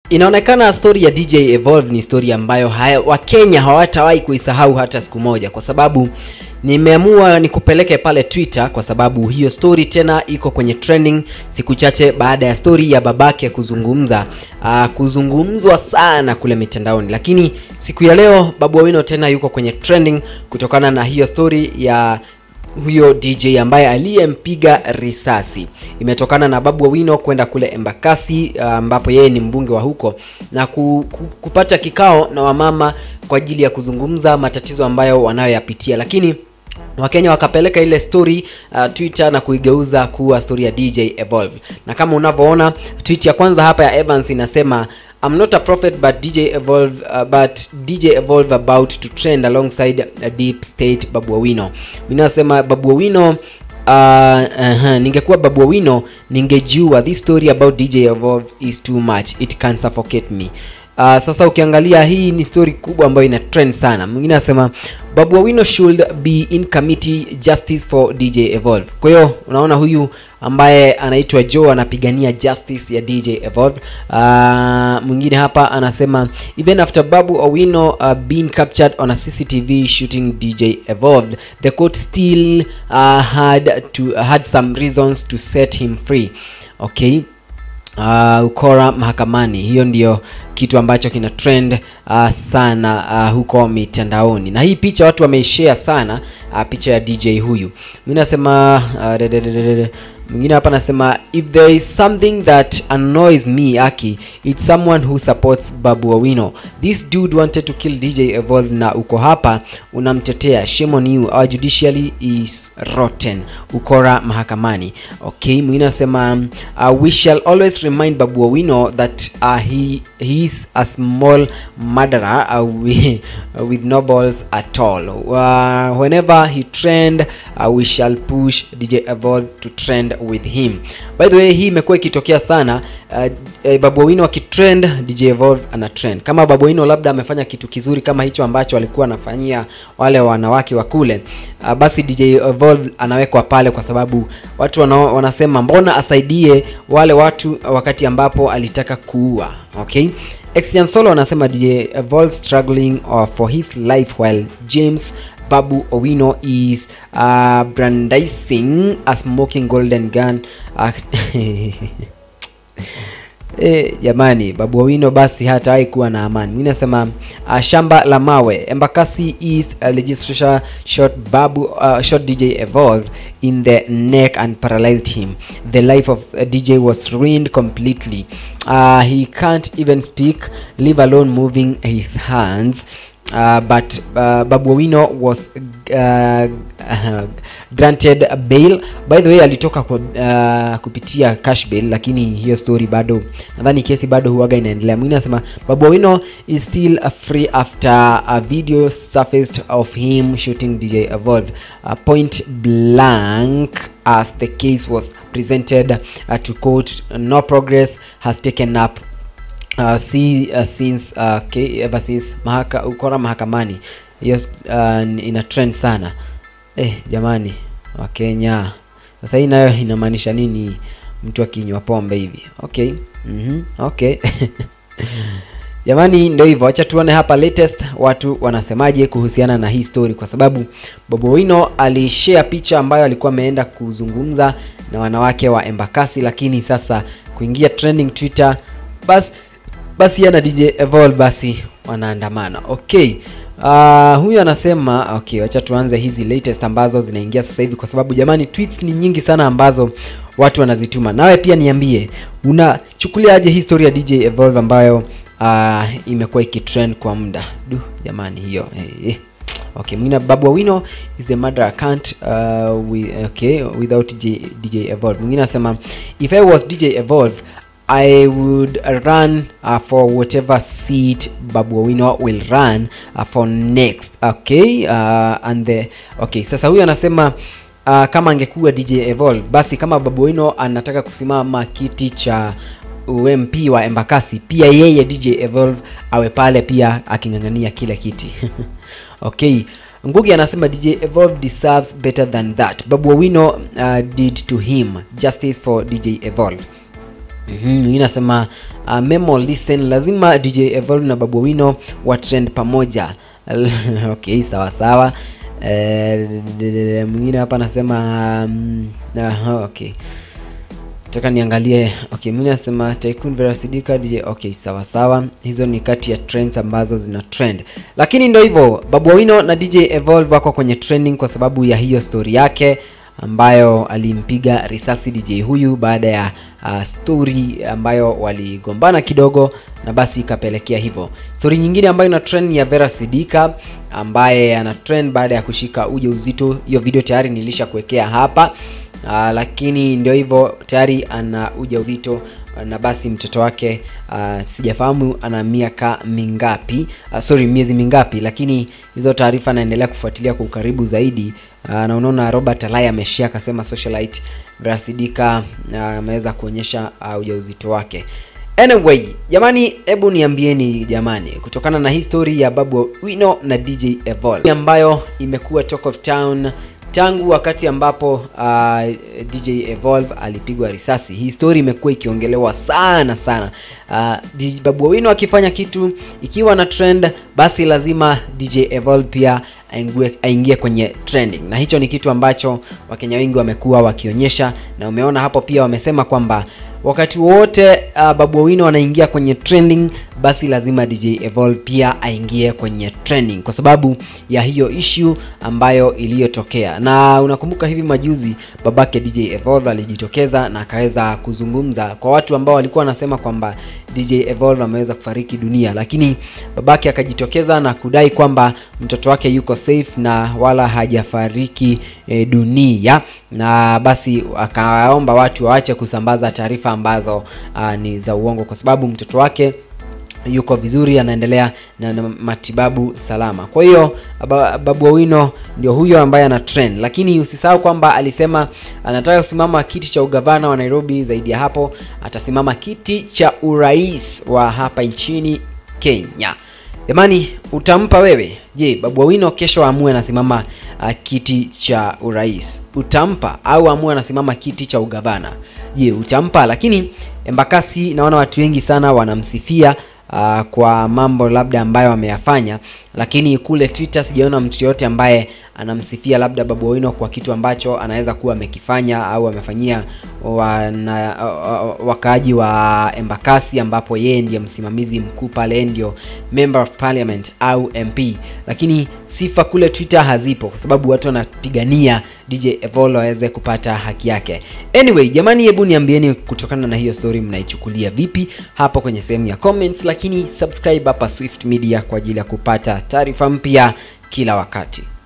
inaonekana story ya DJ Evolve ni story ambayo haya, Wakenya hawatawahi kuisahau hata siku moja, kwa sababu nimeamua nikupeleke pale Twitter kwa sababu hiyo story tena iko kwenye trending siku chache baada ya story ya babake kuzungumza uh, kuzungumzwa sana kule mitandaoni, lakini siku ya leo Babu Owino tena yuko kwenye trending kutokana na hiyo story ya huyo DJ ambaye aliyempiga risasi. Imetokana na Babu Owino kwenda kule Embakasi ambapo yeye ni mbunge wa huko na ku, ku, kupata kikao na wamama kwa ajili ya kuzungumza matatizo ambayo wanayoyapitia, lakini Wakenya wakapeleka ile story uh, Twitter na kuigeuza kuwa story ya DJ Evolve, na kama unavyoona tweet ya kwanza hapa ya Evans inasema I'm not a prophet but DJ Evolve uh, but DJ Evolve about to trend alongside a deep state Babu Owino. Mimi nasema Babu Owino uh, uh, ningekuwa Babu Owino ningejiua. This story about DJ Evolve is too much. It can suffocate me. Uh, sasa ukiangalia hii ni story kubwa ambayo ina trend sana. Mwingine anasema Babu Owino should be in committee justice for DJ Evolve. Kwa hiyo unaona huyu ambaye anaitwa Joe anapigania justice ya DJ Evolve. Uh, mwingine hapa anasema even after Babu Owino uh, being captured on a CCTV shooting DJ Evolve, the court still uh, had to had some reasons to set him free. Okay. Uh, ukora mahakamani, hiyo ndio kitu ambacho kina trend uh, sana uh, huko mitandaoni, na hii picha watu wameishare sana uh, picha ya DJ huyu. Mimi nasema uh, mwingine hapa anasema if there is something that annoys me aki it's someone who supports Babu Owino this dude wanted to kill DJ Evolve na uko hapa unamtetea shame on you our judiciary is rotten ukora mahakamani okay mwingine anasema uh, we shall always remind Babu Owino that uh, he, he is a small murderer uh, we, uh, with no balls at all uh, whenever he trend uh, we shall push DJ Evolve to trend with him by the way hii imekuwa ikitokea sana uh, uh, Babu Owino akitrend DJ Evolve ana trend kama Babu Owino labda amefanya kitu kizuri kama hicho ambacho alikuwa anafanyia wale wanawake wa kule uh, basi DJ Evolve anawekwa pale kwa sababu watu wana, wanasema mbona asaidie wale watu wakati ambapo alitaka kuua okay Extian Solo anasema DJ Evolve struggling uh, for his life while James Babu Owino is uh, brandishing a smoking golden gun uh, E, jamani Babu Owino basi hatawahi kuwa na amani. Mimi nasema uh, shamba la mawe Embakasi East uh, legislature shot Babu uh, shot DJ Evolve in the neck and paralyzed him. The life of uh, DJ was ruined completely. Uh, he can't even speak, leave alone moving his hands. Uh, but uh, Babu Owino was uh, uh, granted a bail. By the way alitoka kwa, uh, kupitia cash bail, lakini hiyo story bado nadhani kesi bado huaga inaendelea. Mwingine anasema Babu Owino is still uh, free after a video surfaced of him shooting DJ Evolve uh, point blank as the case was presented uh, to court. No progress has taken up uh, see uh, since uh, okay, ever since mahaka, ukora mahakamani hiyo uh, ina trend sana eh, jamani wa Kenya sasa hii nayo inamaanisha nini mtu akinywa pombe hivi okay mm -hmm. okay jamani ndio hivyo acha tuone hapa latest watu wanasemaje kuhusiana na hii story kwa sababu Bobo Wino alishare picha ambayo alikuwa ameenda kuzungumza na wanawake wa Embakasi lakini sasa kuingia trending Twitter basi basi yana DJ Evolve basi wanaandamana. Okay. Uh, huyu anasema okay, wacha tuanze hizi latest ambazo zinaingia sasa hivi, kwa sababu jamani, tweets ni nyingi sana ambazo watu wanazituma. Nawe pia niambie, unachukuliaje history ya DJ Evolve ambayo uh, imekuwa ikitrend kwa muda? Du jamani, hiyo hey, hey. Okay, mwingine Babu Owino is the murderer can't uh, we, okay, without DJ, DJ Evolve. Mwingine anasema if I was DJ Evolve I would run uh, for whatever seat Babu Owino will run uh, for next. Okay, uh, and the okay, sasa huyu anasema uh, kama angekuwa DJ Evolve basi kama Babu Owino anataka kusimama kiti cha UMP wa Embakasi, pia yeye DJ Evolve awe pale pia aking'ang'ania kile kiti. okay. Ngugi anasema DJ Evolve deserves better than that. Babu Owino uh, did to him. Justice for DJ Evolve. Mm-hmm. Mwingine anasema uh, memo listen lazima dj evolve na babu wino wa trend pamoja okay sawa sawa Eh, mwingine hapa anasema um, uh, okay taka niangalie okay mwingine anasema tycoon vera sidika dj okay sawa sawa hizo ni kati ya trends ambazo zina trend lakini ndo hivyo babu wino na dj evolve wako kwenye trending kwa sababu ya hiyo story yake ambayo alimpiga risasi dj huyu baada ya uh, story ambayo waligombana kidogo na basi ikapelekea hivyo story nyingine ambayo ina trend ni ya vera sidika ambaye ana trend baada ya kushika uja uzito hiyo video tayari nilisha kuwekea hapa uh, lakini ndio hivyo tayari ana uja uzito na basi mtoto wake uh, sijafahamu ana miaka mingapi uh, sorry miezi mingapi lakini hizo taarifa naendelea kufuatilia kwa ukaribu zaidi uh, na unaona robert alai ameshia akasema socialite brasidika ameweza uh, kuonyesha uh, ujauzito wake anyway jamani hebu niambieni jamani kutokana na hii story ya babu wino na dj evol ambayo imekuwa talk of town tangu wakati ambapo uh, dj evolve alipigwa risasi hii story imekuwa ikiongelewa sana sana uh, DJ babu wino akifanya kitu ikiwa na trend basi lazima dj evolve pia aingie, aingie kwenye trending na hicho ni kitu ambacho wakenya wengi wamekuwa wakionyesha na umeona hapo pia wamesema kwamba wakati wote uh, babu wino anaingia kwenye trending basi lazima dj evol pia aingie kwenye trending kwa sababu ya hiyo issue ambayo iliyotokea na unakumbuka hivi majuzi babake dj evol alijitokeza na akaweza kuzungumza kwa watu ambao walikuwa wanasema kwamba dj evol ameweza kufariki dunia lakini babake akajitokeza na kudai kwamba mtoto wake yuko safe na wala hajafariki e, dunia na basi akawaomba watu waache kusambaza taarifa ambazo uh, ni za uongo kwa sababu mtoto wake yuko vizuri anaendelea na, na matibabu salama kwa hiyo babu owino ndio huyo ambaye ana trend lakini usisahau kwamba alisema anataka kusimama kiti cha ugavana wa nairobi zaidi ya hapo atasimama kiti cha urais wa hapa nchini kenya jamani utampa wewe je babu wino kesho amue anasimama uh, kiti cha urais utampa au amue anasimama kiti cha ugavana je utampa lakini embakasi naona watu wengi sana wanamsifia uh, kwa mambo labda ambayo ameyafanya lakini kule twitter sijaona mtu yoyote ambaye anamsifia labda babu wino kwa kitu ambacho anaweza kuwa amekifanya au amefanyia wana, uh, wakaaji wa embakasi ambapo yeye ndiye msimamizi mkuu pale yeye ndio member of parliament au mp lakini sifa kule twitter hazipo kwa sababu watu wanapigania dj evolo aweze kupata haki yake anyway jamani hebu niambieni kutokana na hiyo story mnaichukulia vipi hapo kwenye sehemu ya comments lakini subscribe hapa swift media kwa ajili ya kupata taarifa mpya kila wakati